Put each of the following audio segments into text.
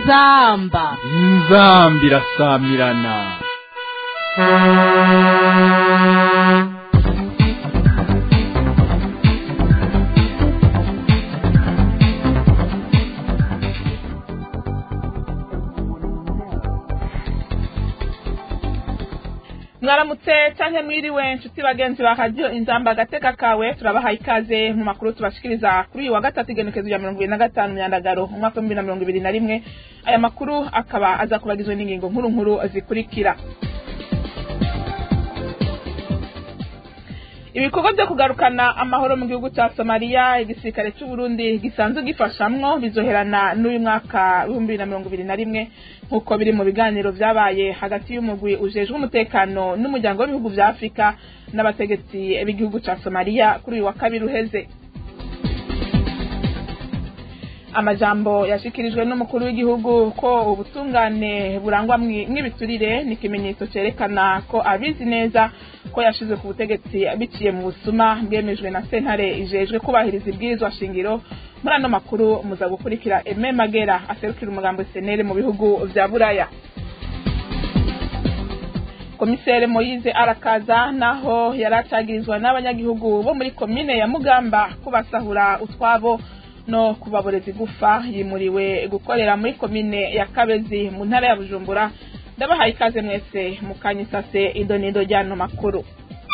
inzamba inzambi irasamirana mwaramutse canke mwiriwe nshuti bagenzi ba radiyo inzamba agateka kawe turabahaye ikaze mu makuru tubashikiriza kuri uyu wa gatatu igenekezo rya mirongo ibiri na gatanu myandagaro umwaka w'ibihumbi na mirongo ibiri na rimwe aya makuru akaba aza kubagizwe n'ingingo nkuru nkuru zikurikira ibikorwa byo kugarukana amahoro mu gihugu cya somaliya igisirikare cy'u Burundi gisanzwe gifashamwo bizoherana n'uyu mwaka w'ibihumbi bibiri na mirongo ibiri na rimwe nk'uko biri mu biganiro vyabaye hagati y'umugwi ujejwe umutekano n'umuryango w'ibihugu vya afurika n'abategetsi b'igihugu ca somaliya kuri uyu wa kabiri uheze amajambo yashikirijwe n'umukuru w'igihugu ko ubutungane burangwa mw'ibiturire ni ikimenyetso cerekana ko abizi neza ko yashizwe ku butegetsi biciye mu busuma bwemejwe na sentare ijejwe kubahiriza ibwirizwa shingiro muri ano makuru muza gukurikira eme magera aserukira umugambo senere mu bihugu vya buraya komisere moyize arakaza naho yari acagirizwa n'abanyagihugu bo muri komine ya mugamba kubasahura utwabo no kubaboreza igufa yimuriwe gukorera muri komine ya kabezi mu ntara ya bujumbura ndabahaye ikaze mwese mukanyisase idonido ry'ano makuru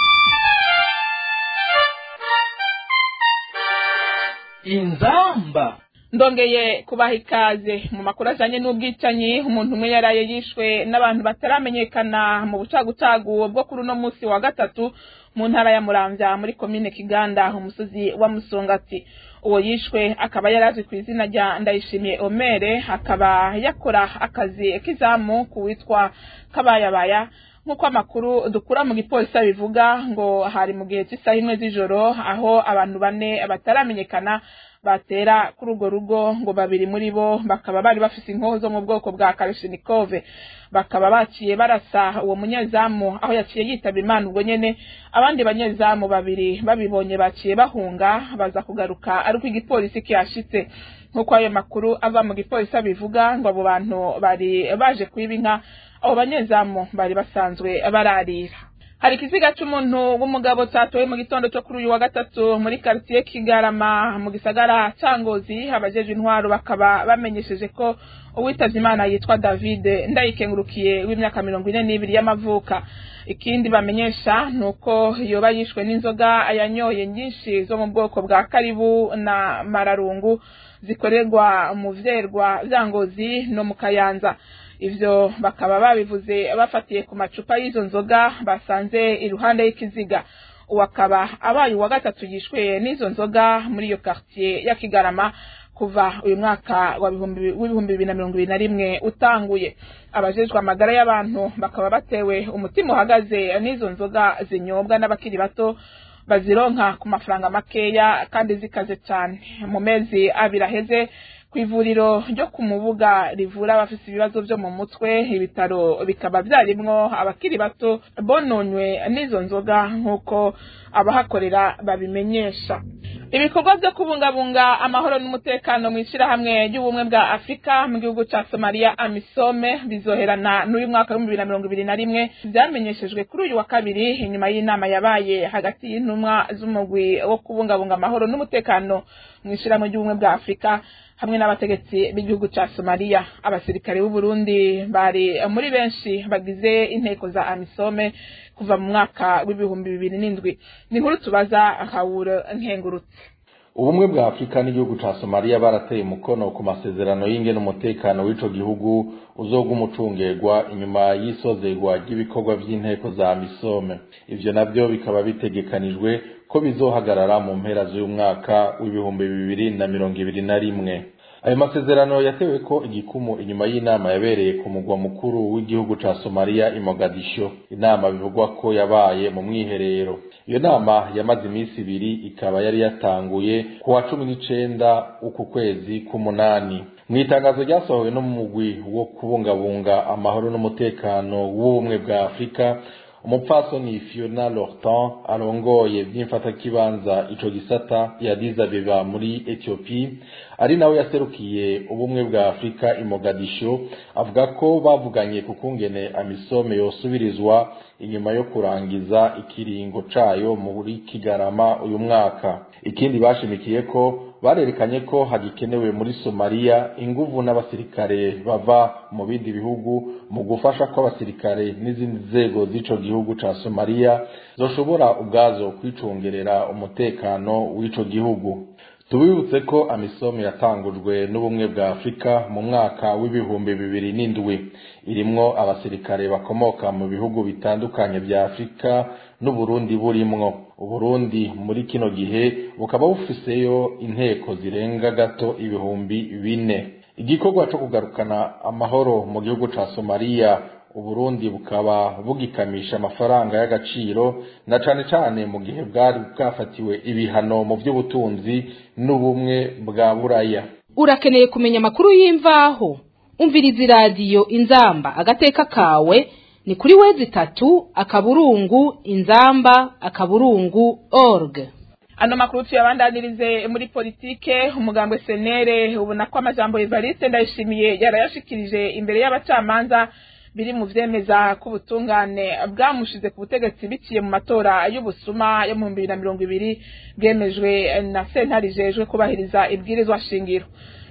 inzamba ndongeye kubaha ikaze mu makuru ajanye n'ubwicanyi umuntu umwe yaraye yishwe n'abantu bataramenyekana mu bucagucagu bwo kuri uno musi wa gatatu mu ntara ya muramvya muri komine kiganda umusozi wa musongati uwo yishwe akaba yaraje ku izina rya ndayishimiye omere akaba yakora akazi k'izamu ku witwa kabayabaya nk'uko amakuru dukura mu gipolisi bivuga ngo hari mu gihe cy'isaha imwe z'ijoro aho abantu bane bataramenyekana batera kuri urwo rugo ngo babiri muri bo bakaba bari bafise inkoho zo mu bwoko bwa karashinikove bakaba baciye barasa uwo munyezamu aho yaciye yitaba imana ubwo nyene abandi banyezamu babiri babibonye baciye bahunga baza kugaruka ariko igipolisi kiyashitse nk'uko ayo makuru ava mu gipolisi abivuga ngo abo bantu bari baje kwiba inka abo banyezamu bari basanzwe bararira hari ikiziga c'umuntu w'umugabo catowe mu gitondo co kuri uyu wa gatatu muri karitiye kigarama mu gisagara ca ngozi abajejwe intwaro bakaba bamenyesheje ko uwitavye imana yitwa david ndayikengurukiye w'imyaka mirongo ine n'ibiri y'amavuka ikindi bamenyesha ni uko yoba yishwe n'inzoga yanyoye nyinshi zo mu bwoko bwa karibu na mararungu zikorerwa mu vyerwa vya ngozi no mu kayanza ivyo bakaba babivuze bafatiye ku macupa y'izo nzoga basanze iruhande y'ikiziga uwo akaba abaye uwa gatatu yishwe n'izo nzoga muri iyo quartier ya kigarama kuva uyu mwaka w'ibihumbi bibiri na mirongo ibiri na rimwe utanguye abajejwe amagara y'abantu bakaba batewe umutima uhagaze n'izo nzoga zinyobwa n'abakiri bato bazironka ku mafaranga makeya kandi zikaze cyane mu mezi abiri aheze ku ivuriro ryo ku mubuga rivura abafite ibibazo byo mu mutwe ibitaro bikaba byarimwo abakiri bato bononywe n'izo nzoga nk'uko abahakorera babimenyesha ibikorwa byo kubungabunga amahoro n'umutekano mu ishyirahamwe ry'ubumwe bwa afurika mu gihugu cya somaliya amisome bizoherana n'uyu mwaka w'ibihumbi bibiri na mirongo ibiri na rimwe byamenyeshejwe kuri uyu wa kabiri inyuma y'inama yabaye hagati y'intumwa z'umugwi wo kubungabunga amahoro n'umutekano mu ishyirahamwe ry'ubumwe bwa afurika hamwe n'abategetsi b'igihugu cya somaliya abasirikare b'u Burundi bari muri benshi bagize inteko za amisome kuva mu mwaka w'ibihumbi bibiri n'indwi ni inkuru tubaza hawuro nkengurutse ubumwe bwa afurika n'igihugu ca somaliya barateye umukono ku masezerano y'inge n'umutekano w'ico gihugu uzoga umucungerwa inyuma y'isozerwa ry'ibikorwa vy'inteko za misome ivyo navyo bikaba bitegekanijwe ko bizohagarara mu mpera z'uyu mwaka w'ibihumbi bibiri na mirongo ibiri na rimwe ayo masezerano yatewe ko igikumu inyuma y'inama yabereye ku mugwa mukuru w'igihugu ca somaliya i mogadisho inama bivugwa ko yabaye mu mwiherero iyo nama yamaze iminsi ibiri ikaba yari yatanguye ku wa cumi n'icenda uku kwezi k'umunani mu itangazo ryasohowe no mu mugwi wo kubungabunga amahoro n'umutekano w'ubumwe bwa afurika umupfasoni fiona lortan arongoye vy'imfatakibanza ico gisata ya Addis Abeba muri ethiopie ari nawe yaserukiye ubumwe bwa afurika i mogadisho avuga ko bavuganye ku kungene amisome yosubirizwa inyuma yo kurangiza ikiringo cayo muri kigarama uyu mwaka ikindi bashimikiye ko barerekanye ko hagikenewe muri somaliya inguvu n'abasirikare bava mu bindi bihugu mu gufasha ko abasirikare n'izindi nzego z'ico gihugu ca somaliya zoshobora ubwazo kwicungerera umutekano w'ico gihugu tubibutse ko amisome yatangujwe n'ubumwe bwa afurika mu mwaka w'ibihumbi bibiri n'indwi irimwo abasirikare bakomoka mu bihugu bitandukanye vya afurika n'uburundi burimwo uburundi muri kino gihe bukaba bufiseyo inteko zirenga gato ibihumbi bine igikorwa co kugarukana amahoro mu gihugu ca somaliya uburundi bukaba bugikamisha amafaranga y'agaciro na cane cane mu gihe bwari bwafatiwe ibihano mu vy'ubutunzi n'ubumwe bwa buraya urakeneye kumenya amakuru y'imvaho umviriza iradiyo inzamba agateka kawe ni kuri wezi itatu akaburungu inzamba akaburungu org ano makuru tuyabandanirize muri politike umugambwe senere ubona ko amajambo Evariste ndayishimiye yarayashikirije imbere y'abacamanza biri mu vyemeza ko ubutungane bwamushize ku butegetsi biciye mu matora y'ubusuma yo mu bibiri na mirongo ibiri bwemejwe na sentare ijejwe kubahiriza ibwirizwa shingiro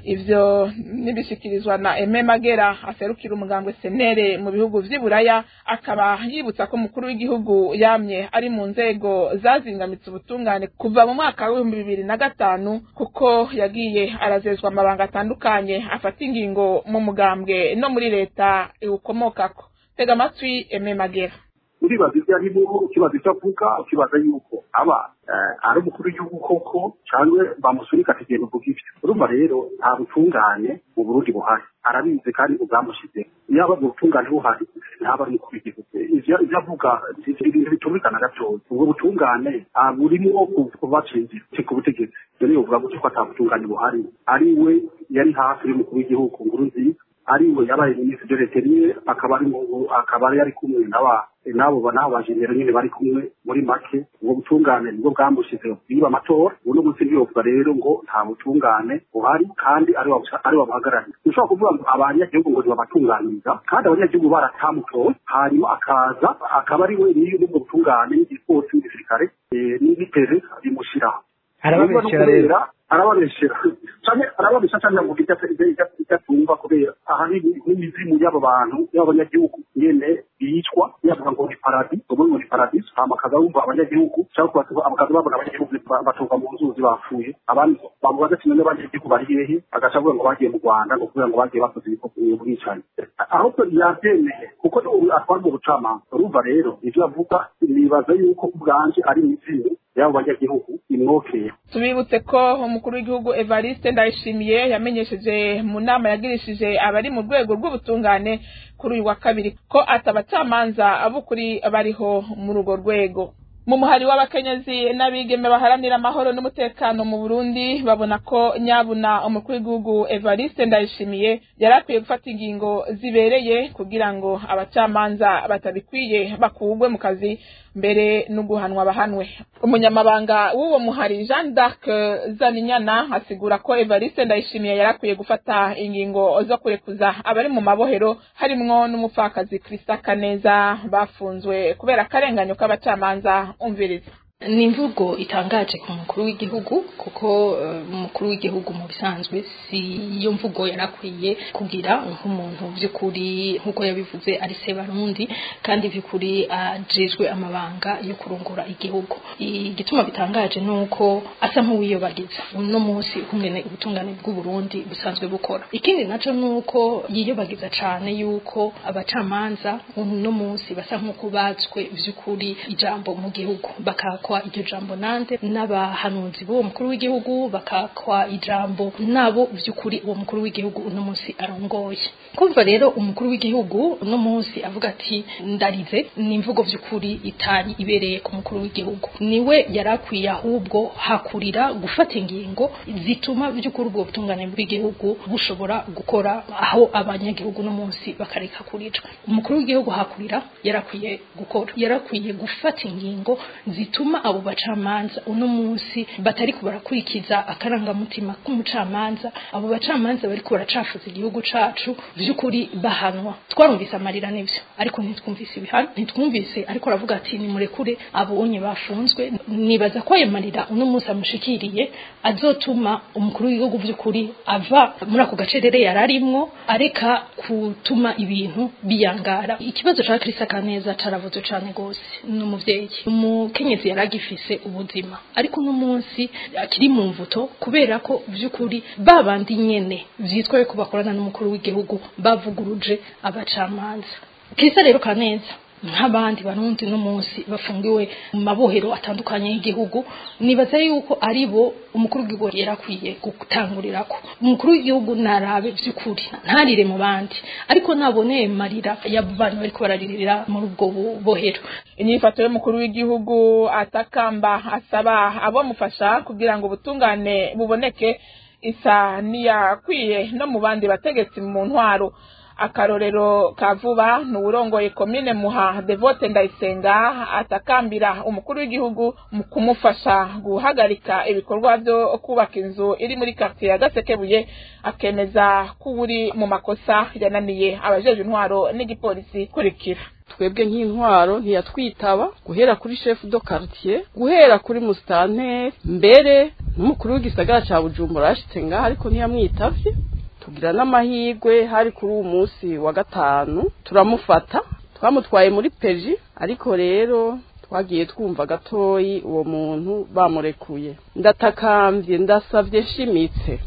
ivyo nibishikirizwa na Eme Magera aserukira umugambwe senere mu bihugu vy'iburaya akaba yibutsa ko umukuru w'igihugu yamye ari mu nzego zazingamitse ubutungane kuva mu mwaka w'ibihumbi bibiri na gatanu kuko yagiye arazezwa amabanga atandukanye afata ingingo mu mugambwe no muri leta iwukomokako tega amatwi Eme Magera uribaza ibyo arimo ukibaza icyo avuga ukibaza yuko aba ari umukuru w'igihugu koko cyangwa bamusunika ati genda uvuga ibyo urumva rero nta butungane mu burundi buhari arabizi kandi ubwamushyize yaba mu butungane buhari ntaba ari umukuru w'igihugu ibyo avuga ibintu bitumvikana gatoya ubwo butungane burimo kubacinzira ku butegetsi ibyo niyo uvuga gutyo ko ata butungane buhari ari we yari hafi y'umukuru w'igihugu nkuru nziza ari we yabaye minisitiri de l'intérieur akaba ari akaba yari kumwe n'aba nabo nabo bajenero nyine bari kumwe muri make ubwo butungane nibwo bwamushize biba amatora uno munsi ntiyovuga rero ngo nta butungane buhari kandi ari ari babuhagarariye ushobora kuvuga ngo abanyagihugu ngo ntibabatunganiriza kandi abanyagihugu baratamutoye hanyuma akaza akaba ari we niyo ubwo butungane n'igipolisi n'igisirikare n'ibiteze bimushyiraho arababeshyira rero arababeshyira cyane arababeshyira cyane ngo ijya ijya tumva kubera ahanini n'imizimu y'abo bantu y'abanyagihugu nyene bicwa yavuga ngo ni paradis ubu ngo ni paradis hama akaza wumva abanyagihugu cyangwa bakaza babona abanyagihugu batoka mu nzuzi bapfuye abandi bamubaza ati none abanyagihugu bari hehe agaca avuga ngo bagiye mu rwanda ngo kubera ngo bagiye bakoze ubwicanyi ahubwo yabyemeye kuko atwara mu bucamanza urumva rero ivyo avuga nibaza yuko ubwanje ari imizimu y'abo banyagihugu imwokeye tubibutse ko umukuru w'igihugu Evariste Ndayishimiye yamenyesheje mu nama yagirishije abari mu rwego rw'ubutungane kuri uyu wa kabiri ko atabacamanza abukuri bariho muri urwo rwego mu muhari w'abakenyezi n'abigeme baharanira amahoro n'umutekano mu Burundi babona ko nyabuna umukuru w'igihugu Evariste Ndayishimiye yari akwiye gufata ingingo zibereye kugira ngo abacamanza batabikwiye bakugwe mu kazi mbere no guhanwa bahanwe umunyamabanga w'uwo muhari Jean d'Arc Zaninyana asigura ko Evariste Ndayishimiye yari akwiye gufata ingingo zo kurekuza abari mu mabohero harimwo n'umupfakazi Krista Kaneza bafunzwe kubera akarenganyo k'abacamanza umviriza ni imvugo itangaje ku mukuru w'igihugu kuko umukuru w'igihugu mu bisanzwe si iyo mvugo yarakwiye kugira nk'umuntu by'ukuri nk'uko yabivuze ari se barundi kandi by'ukuri ajejwe amabanga yo kurongora igihugu igituma bitangaje ni uko asa nk'uwiyobagiza uno munsi kumwe ubutungane bw'uburundi busanzwe bukora ikindi nacyo ni uko yiyobagiza cyane yuko abacamanza uno munsi basa nk'uko batswe by'ukuri ijambo mu gihugu bakakwa iryo jambo nande n'abahanuzi b'uwo mukuru w'igihugu bakakwa ijambo nabo by'ukuri uwo mukuru w'igihugu uno munsi arongoye kumva rero umukuru w'igihugu uno munsi avuga ati ndarize ni imvugo by'ukuri itari ibereye ku mukuru w'igihugu niwe yarakwiye ahubwo hakurira gufata ingingo zituma by'ukuri ubwo butungane bw'igihugu bushobora gukora aho abanyagihugu uno munsi bakareka kuricwa umukuru w'igihugu hakurira yarakwiye gukora yarakwiye gufata ingingo zituma gituma abo bacamanza uno munsi batari barakurikiza akarangamutima k'umucamanza abo bacamanza bari baracafuza igihugu cacu vy'ukuri bahanwa twarumvise amarira n'ivyo ariko ntitwumvise ibihano ntitwumvise ariko aravuga ati nimurekure abonye bafunzwe nibaza ko ayo marira uno munsi amushikiriye azotuma umukuru w'igihugu vy'ukuri ava muri ako gacerere yararimwo areka gutuma ibintu biyangara ikibazo ca Krista Kaneza caravuze cane gose ni umuvyeyi umukenyezi yaragifise ubuzima ariko uno munsi akiri mu mvuto kubera ko vy'ukuri babandi nyene vyitwa ko bakorana n'umukuru w'igihugu bavuguruje abacamanza Krista rero Kaneza nk'abandi barundi no munsi bafungiwe mu mabohero atandukanye y'igihugu nibaza yuko ari bo umukuru w'igihugu yarakwiye gutangurirako umukuru w'igihugu narabe vy'ukuri ntarire mu bandi ariko naboneye marira y'abantu bariko bararirira muri ubwo bohero inyifato y'umukuru w'igihugu atakamba asaba abamufasha kugira ngo ubutungane buboneke isa niyakwiye no mu bandi bategetsi mu ntwaro akarorero ka vuba ni uwurongoye komine muha devote ndayisenga atakambira umukuru w'igihugu mu kumufasha guhagarika ibikorwa byo kubaka inzu iri muri quartier ya gasekebuye akemeza ko uri mu makosa yananiye abajeje intwaro n'igipolisi kurikira twebwe nk'intwaro ntiyatwitaba guhera kuri chef de quartier guhera kuri mustanteri mbere n'umukuru w'igisagara ca bujumbura yashitse ngaha ariko ntiyamwitavye tugira n'amahirwe hari kuri uwo munsi wa gatanu turamufata twamutwaye muri peji ariko rero twagiye twumva gatoyi uwo muntu bamurekuye ndatakambye ndasavye nshimitse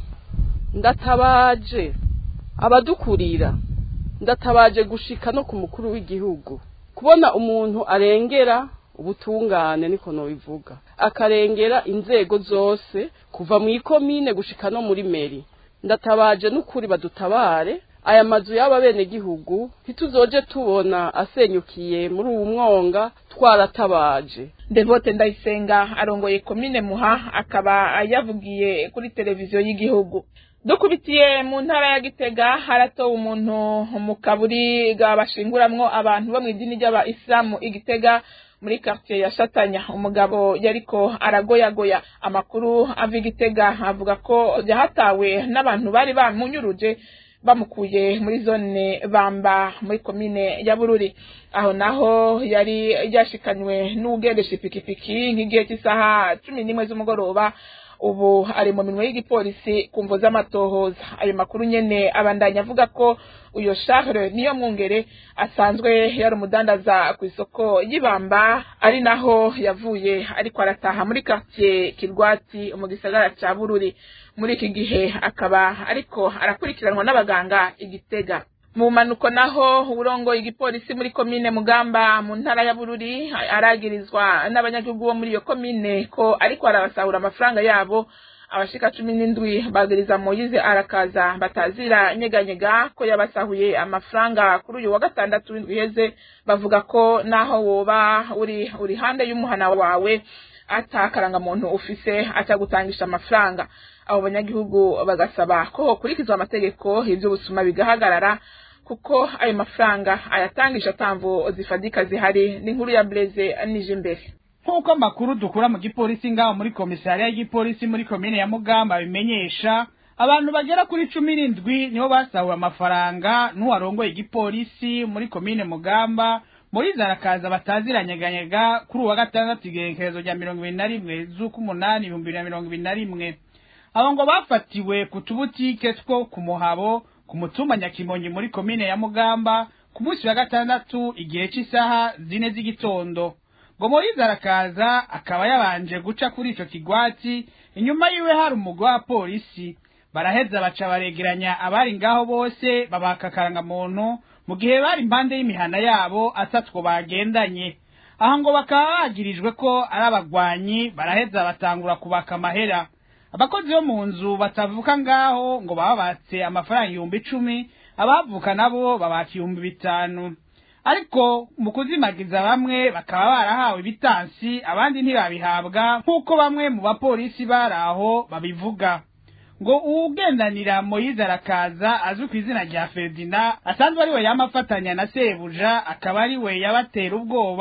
ndatabaje abadukurira ndatabaje gushika no ku mukuru w'igihugu kubona umuntu arengera ubutungane niko nobivuga akarengera inzego zose kuva mu ikomine gushika no muri meri ndatabaje n'ukuri badutabare aya mazu y'aba bene gihugu ntituzoje tubona asenyukiye muri uwu mwonga twaratabaje devote ndayisenga arongoye komine muha akaba yavugiye kuri televiziyo y'igihugu dukubitiye mu ntara ya gitega haratowe umuntu mu kaburi bashinguramo abantu bo mu idini ry'abayisilamu igitega muri quartier ya Shatanya umugabo yariko aragoyagoya amakuru ava igitega avuga ko yahatawe n'abantu bari bamunyuruje bamukuye muri zone bamba muri komine ya Bururi aho naho yari yashikanywe n'ugendesha ipikipiki nk'igihe cy'isaha cumi n'imwe z'umugoroba ubu ari mu minwe y'igipolisi ku mvo z'amatohoza ayo makuru nyene abandanya avuga ko uyo Charles niyo mwungere asanzwe yari umudandaza ku isoko y'ibamba ari naho yavuye ariko arataha muri quartier Kirwati mu gisagara ca Bururi muri iki gihe akaba ariko arakurikiranwa n'abaganga igitega mu manuko naho uburongo igipolisi muri komine mugamba mu ntara ya bururi aragirizwa n'abanyagihugu bo muri iyo komine ko ariko arabasahura amafaranga yabo abashika cumi n'indwi bagiriza moyize arakaza batazira nyeganyega ko yabasahuye amafaranga kuri uyu wa gatandatu w'indwi iheze bavuga ko naho woba uri uri hande y'umuhana wawe atakarangamuntu ufise atagutangisha amafaranga abo banyagihugu bagasaba ko hokurikizwa amategeko ivy'ubusuma bigahagarara kuko ayo mafaranga ayatangisha atamvo zifadika zihari n'inkuru ya Blaise nije imbere nk'uko amakuru dukura mu gipolisi ngaho muri komisariya y'igipolisi muri komine ya mugamba bimenyesha abantu bagera kuri cumi n'indwi nibo basahuwe amafaranga n'uwarongoye igipolisi muri komine mugamba muri zarakaza bataziranyeganyega kuri uwa gatandatu igerekerezo rya mirongo ibiri na rimwe z'uk'umunani ibihumbi bibiri na mirongo ibiri na rimwe abo ngo bafatiwe ku tubutike two ku muhabo ku mutumba nyakimonyi muri komine ya mugamba ku munsi wa gatandatu igihe cy'isaha zine z'igitondo ngo moyize arakaza akaba yabanje guca kuri ico kigwati inyuma yiwe hari umugwi wa polisi baraheza baca baregeranya abari ngaho bose babaka akarangamuntu mu gihe bari impande y'imihana yabo atatwo bagendanye aha ngo bakaba bagirijwe ko ari abagwanyi baraheza batangura kubaka amahera abakozi bo mu nzu batavuka ngaho ngo bababatse amafaranga ibihumbi icumi abavuka nabo babaka ibihumbi bitanu ariko mu kuzimagiza bamwe bakaba barahawe ibitansi abandi ntibabihabwa nk'uko bamwe mu bapolisi bari aho babivuga ngo uwugendanira moyize arakaza azwi ku izina rya ferdina asanzwe ari we yamafatanya na sebuja akaba ari we yabatera ubwoba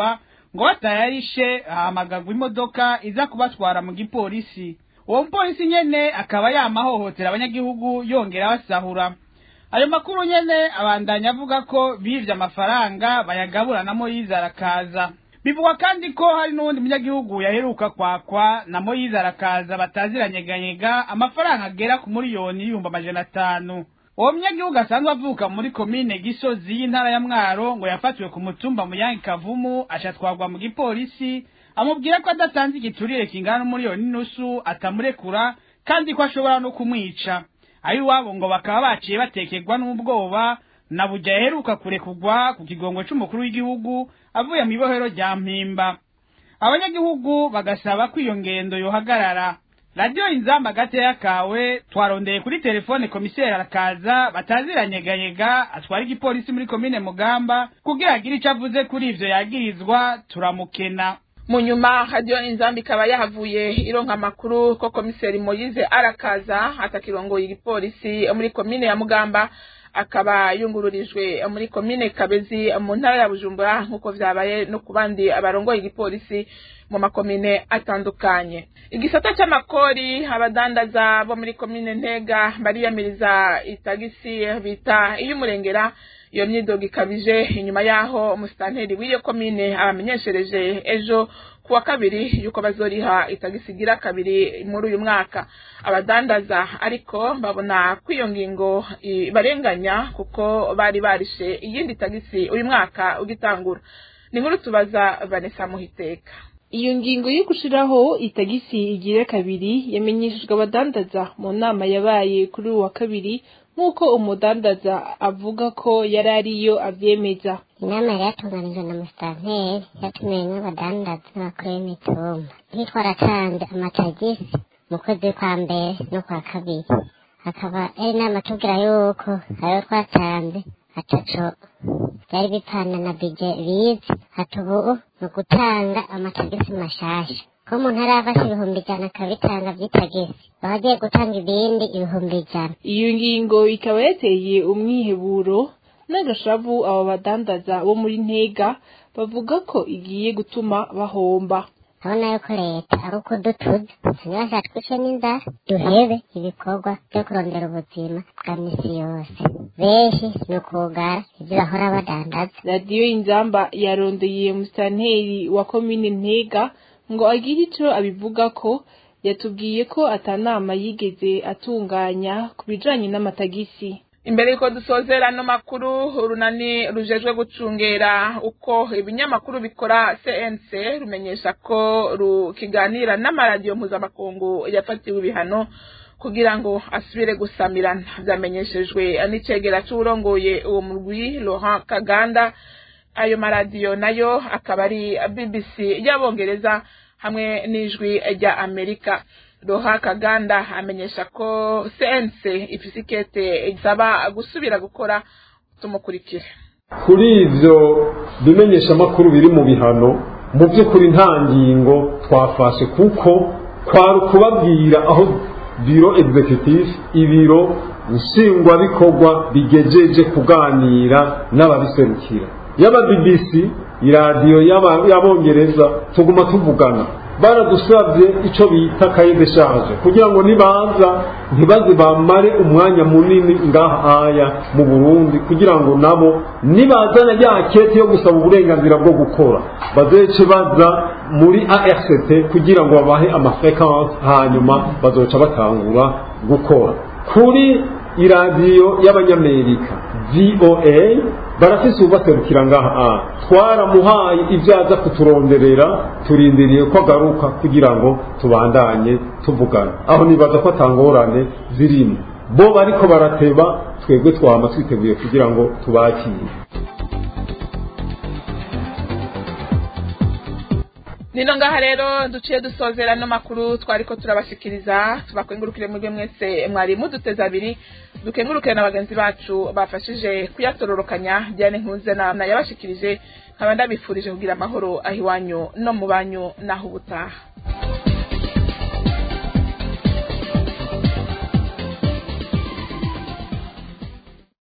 ngo batayarishe hahamagagwa imodoka iza kubatwara mu gipolisi uwo mupolisi nyene akaba yamahohotera abanyagihugu yongera basahura ayo makuru nyene abandanya avuga ko bivye amafaranga bayagabura na moyize arakaza bivugwa kandi ko hari n'uwundi munyagihugu yaheruka kwakwa na moyize arakaza bataziranyeganyega amafaranga agera ku miliyoni y'ibihumbi amajana atanu uwo munyagihugu asanzwe avuka muri komine gisozi y'intara ya mwaro ngo yafatiwe ku mutumba muyange kavumu ashatwagwa mu gipolisi amubwira ko adatanze igiturire kingana n'umuriyoni n'inusu atamurekura kandi ko ashobora no kumwica ayiwabo ngo bakaba baciye batekerwa n'ubwoba na bujya yaheruka kurekugwa ku kigongo c'umukuru w'igihugu avuye mu ibohero rya mpimba abanyagihugu bagasaba ko iyo ngendo yohagarara radiyo inzamba gateya kawe twarondeye kuri telefone komiseri arakaza bataziranyeganyega atwara igipolisi muri komine mugamba kugira agire ico avuze kuri ivyo yagirizwa turamukena mu nyuma radiyo inzamba ikaba yahavuye ironka amakuru ko komiseri moyize arakaza atakirongoye igipolisi muri komine ya mugamba akaba yungururijwe muri komine kabezi mu ntara ya bujumbura nk'uko vyabaye no ku bandi abarongoye igipolisi mu makomine atandukanye igisata c'amakori abadandaza bo muri komine ntega bariyamiriza itagisi bita iy'umurengera iyo myidogo ikabije inyuma yaho umusitanteri w'iyo komine abamenyeshereje ejo kuwa kabiri yuko bazoriha itagisi igira kabiri muri uyu mwaka abadandaza ariko babona ko iyo ngingo ibarenganya kuko bari barishe iyindi tagisi uyu mwaka ugitangura ni nkuru tubaza vanessa muhiteka iyo ngingo yo gushiraho itagisi igira kabiri yamenyeshejwe abadandaza mu nama yabaye kuri uwa kabiri nk'uko umudandaza avuga ko yari ariyo avyemeza inama yari yatunganijwe na musitanteri yatumiwe n'abadandaza n'abakuru b'imitumba ntitwaratanze amatagisi mu kwezi kwa mbere no kwa kabiri hakaba ari inama tubwira yuko ayo twatanze ataco byari bipfana na bije bize hati ubu ni ugutanga amatagisi mashasha ko umuntu aravase ibihumbi ijana akabitanga vy'itagisi baba agiye gutanga ibindi ibihumbi ijana iyo ngingo ikaba yateye umwiheburo n'agashavu abo badandaza bo muri ntega bavuga ko igiye gutuma bahomba urabona yuko leta ari ukudutuza ntibasha twice n'inzara duhebe ibikorwa byo kurondera ubuzima bwa misi yose benshi ni ukugara ibyo bahora badandaza radiyo inzamba yarondeye musitanteri wa komine ntega ngo agire ico abivuga ko yatubwiye ko atanama yigeze atunganya ku bijanye n'amatagisi imbere yuko dusozera ano makuru urunani rujejwe gucungera uko ibinyamakuru bikora cnc rumenyesha ko rukiganira n'amaradiyo mpuzamakungu yafatiwe ibihano kugira ngo asubire gusamirana vyamenyeshejwe n'icegera c'uwurongoye uwo murwi laurent kaganda ayo maradiyo nayo akaba ari bbc y'abongereza hamwe n'ijwi rya amerika roha kaganda amenyesha ko cnc ifise ikete isaba gusubira gukora tumukurikire kuri ivyo bimenyeshamakuru biri mu bihano mu by'ukuri nta ngingo twafashe kuko kwari ukubabwira aho biro executive ibiro nshingwabikorwa bigejeje kuganira n'ababiserukira yaba bbc iradiyo y'abongereza tuguma tuvugana baradusabye icyo bita kaye de charge kugira ngo nibaza ntibaze bamare umwanya munini ngahaya mu burundi kugira ngo nabo nibazana ya kete yo gusaba uburenganzira bwo gukora bazece baza muri arct kugira ngo babahe amafrequence hanyuma bazoca batangura gukora kuri iradiyo y'abanyamerika voa barafise ubaserukira ngaha twaramuhaye ibyo aza kuturonderera turindiriye ko agaruka kugira ngo tubandanye tuvugana aho nibaza ko atangorane zirimo bo bariko barateba twebwe twama twiteguye kugira ngo tubakire nino ngaha rero duciye dusozera no makuru twariko turabashikiriza tubakengurukire mwebwe mwese mwari muduteze abiri dukengurukire na bagenzi bacu bafashije kuyatororokanya Diane Nkuze na yabashikirije nkaba ndabifurije kugira amahoro aho iwanyu no mu banyu naho ubutaha